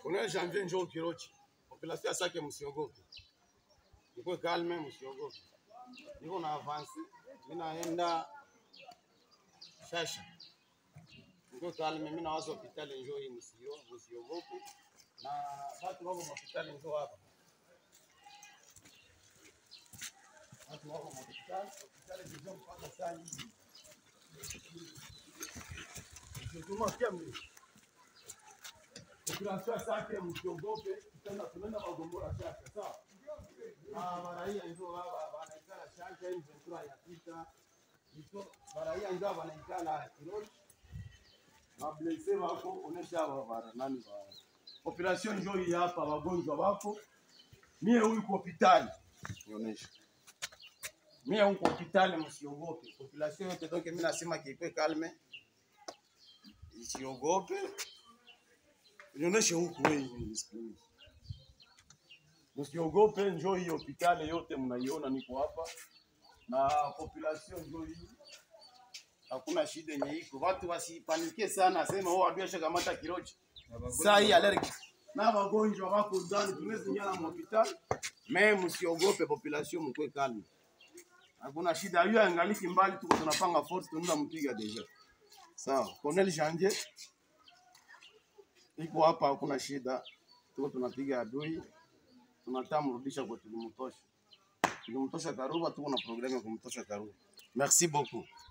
Kuna janvier njoo Kirochi. Population ya Sake msiogope. Niko calme msiogope. Niko na avance. Mimi naenda Shasha. Niko calme mimi nawaza hospitali njoo hii msio msiogope. Na watu wako hospitali njoo hapa. Watu wako hospitali, hospitali njoo mpaka saa hii. Msituma pia mimi. Population Sake msiogope, tena tunaenda Magombora Shasha, sawa? Ah, baraia ndio baba wanaikala Shasha hii ventura ya pita. Ndio baraia ndio wanaikala Kirochi. Mablese wako onesha bara nani ba. Population ndio hii hapa wagonjwa wako. Mie huyu kwa hospitali. Nionyesha. Mie huyu kwa hospitali msiogope. Population yote donc mimi nasema kipe kalme. Isiogope. Nionyeshe huku wewe msikioni. Msiogope, njoo hii hospitali yote mnaiona, niko hapa na population njoo hii, hakuna shida yenye iko. Watu wasipanike sana, sema wao adui ashakamata Kirochi saa hii allergic na wagonjwa wako ndani, tunaweza nyala hospitali. Me msiogope, population mkwe kalme, hakuna shida. Hiyo angaliki mbali, tuko tunapanga force, tunaenda mpiga deja. Sawa, Colonel Janvier iko hapa, hakuna shida, tuko tunapiga adui tunataka mrudisha kwa tulimtosha. Tulimtosha Karuba, tuko na programu ya kumtosha Karuba. Merci beaucoup.